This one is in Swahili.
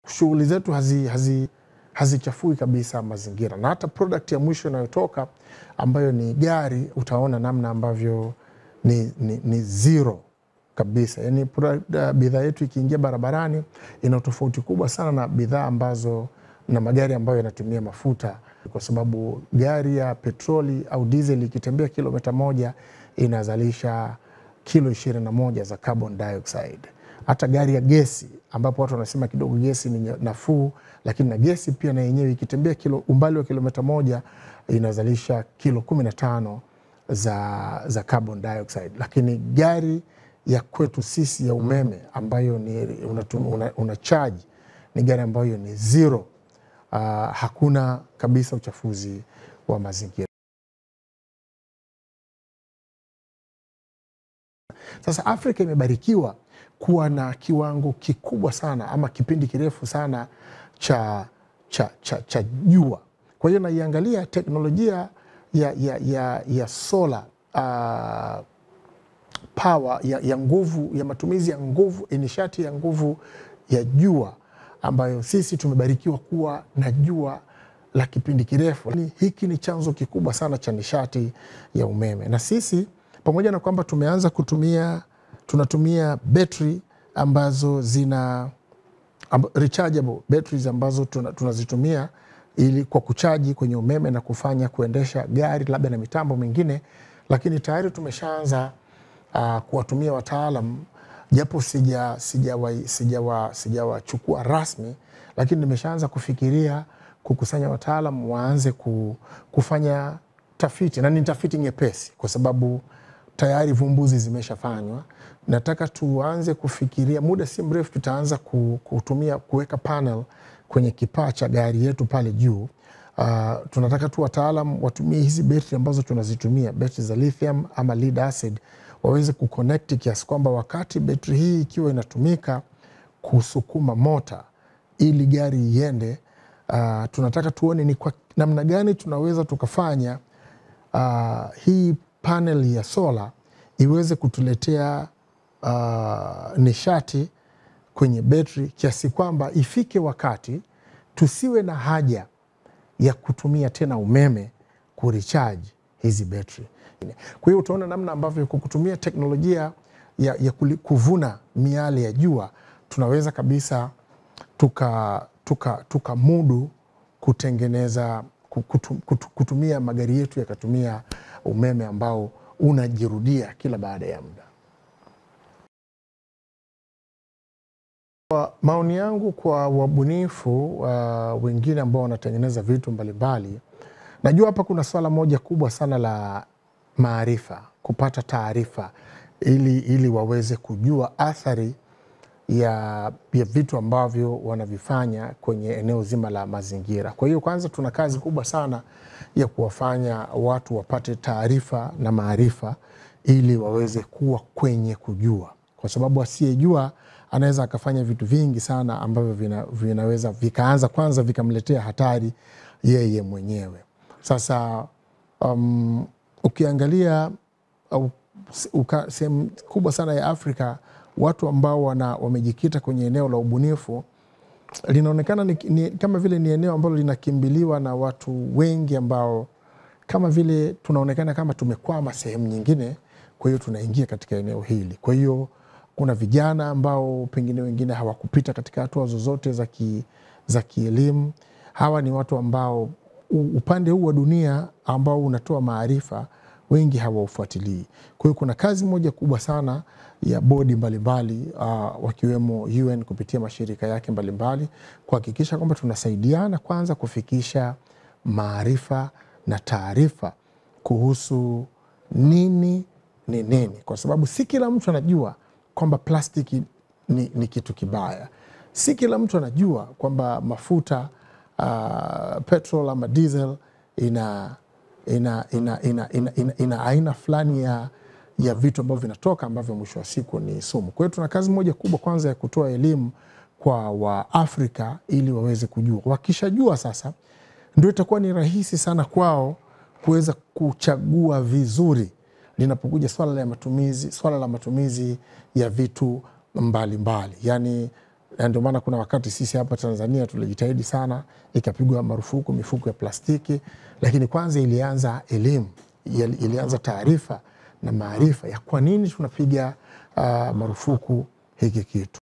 shughuli zetu hazi, hazi, hazichafui kabisa mazingira, na hata product ya mwisho inayotoka ambayo ni gari, utaona namna ambavyo ni, ni, ni zero kabisa. Yani product- bidhaa yetu ikiingia barabarani ina tofauti kubwa sana na bidhaa ambazo na magari ambayo yanatumia mafuta, kwa sababu gari ya petroli au diesel ikitembea kilomita moja inazalisha kilo ishirini na moja za carbon dioxide. Hata gari ya gesi ambapo watu wanasema kidogo gesi ni nafuu, lakini na gesi pia na yenyewe ikitembea kilo, umbali wa kilomita moja inazalisha kilo kumi na tano za, za carbon dioxide. Lakini gari ya kwetu sisi ya umeme ambayo ni unatum- una, una charge ni gari ambayo ni zero. Uh, hakuna kabisa uchafuzi wa mazingira. Sasa Afrika imebarikiwa kuwa na kiwango kikubwa sana ama kipindi kirefu sana cha, cha, cha, cha jua. Kwa hiyo naiangalia teknolojia ya, ya, ya, ya solar uh, power ya, ya nguvu ya matumizi ya nguvu nishati ya nguvu ya jua ambayo sisi tumebarikiwa kuwa na jua la kipindi kirefu. Lakini Hiki ni chanzo kikubwa sana cha nishati ya umeme, na sisi pamoja na kwamba tumeanza kutumia tunatumia betri ambazo zina amb- rechargeable batteries ambazo tuna- tunazitumia ili kwa kuchaji kwenye umeme na kufanya kuendesha gari labda na mitambo mingine, lakini tayari tumeshaanza uh, kuwatumia wataalam japo sijawachukua sija sijawa, sijawachukua rasmi, lakini nimeshaanza kufikiria kukusanya wataalam waanze ku, kufanya tafiti na ni tafiti nyepesi kwa sababu tayari vumbuzi zimeshafanywa. Nataka tuanze kufikiria, muda si mrefu tutaanza ku- kutumia kuweka panel kwenye kipaa cha gari yetu pale juu. Uh, tunataka tu wataalam watumie hizi betri ambazo tunazitumia, betri za lithium ama lead acid, waweze kuconnect kiasi kwamba wakati betri hii ikiwa inatumika kusukuma mota ili gari iende, uh, tunataka tuone ni kwa namna gani tunaweza tukafanya uh, hii panel ya sola iweze kutuletea uh, nishati kwenye betri kiasi kwamba ifike wakati tusiwe na haja ya kutumia tena umeme kuricharge hizi betri. Kwa hiyo utaona namna ambavyo kwa kutumia teknolojia ya, ya kuli- kuvuna miale ya jua tunaweza kabisa tuka, tuka, tuka mudu kutengeneza ku- kutu, kutu, kutumia magari yetu yakatumia umeme ambao unajirudia kila baada ya muda. Kwa maoni yangu kwa wabunifu uh, wengine ambao wanatengeneza vitu mbalimbali, najua hapa kuna swala moja kubwa sana la maarifa, kupata taarifa ili, ili waweze kujua athari ya, ya vitu ambavyo wanavifanya kwenye eneo zima la mazingira. Kwa hiyo kwanza, tuna kazi kubwa sana ya kuwafanya watu wapate taarifa na maarifa ili waweze kuwa kwenye kujua, kwa sababu asiyejua anaweza akafanya vitu vingi sana ambavyo vina, vinaweza vikaanza kwanza vikamletea hatari yeye mwenyewe. Sasa um, ukiangalia au s- uka- sehemu kubwa sana ya Afrika watu ambao wana, wamejikita kwenye eneo la ubunifu linaonekana ni, ni, kama vile ni eneo ambalo linakimbiliwa na watu wengi ambao kama vile tunaonekana kama tumekwama sehemu nyingine, kwa hiyo tunaingia katika eneo hili. Kwa hiyo kuna vijana ambao pengine wengine hawakupita katika hatua zozote za ki, za kielimu. Hawa ni watu ambao u- upande huu wa dunia ambao unatoa maarifa wengi hawaufuatilii. Kwa hiyo kuna kazi moja kubwa sana ya bodi mbalimbali uh, wakiwemo UN kupitia mashirika yake mbalimbali kuhakikisha kwamba tunasaidiana kwanza kufikisha maarifa na taarifa kuhusu nini ni nini, kwa sababu si kila mtu anajua kwamba plastiki ni, ni kitu kibaya. Si kila mtu anajua kwamba mafuta uh, petrol ama diesel ina, ina, ina, ina, ina, ina, ina aina fulani ya, ya vitu ambavyo vinatoka ambavyo mwisho wa siku ni sumu. Kwa hiyo tuna kazi moja kubwa kwanza ya kutoa elimu kwa Waafrika ili waweze kujua. Wakishajua sasa, ndio itakuwa ni rahisi sana kwao kuweza kuchagua vizuri linapokuja swala la matumizi, swala la matumizi ya vitu mbalimbali mbali. Yani na ndio maana kuna wakati sisi hapa Tanzania tulijitahidi sana, ikapigwa marufuku mifuko ya plastiki, lakini kwanza ilianza elimu, ilianza taarifa na maarifa ya kwa nini tunapiga uh, marufuku hiki kitu.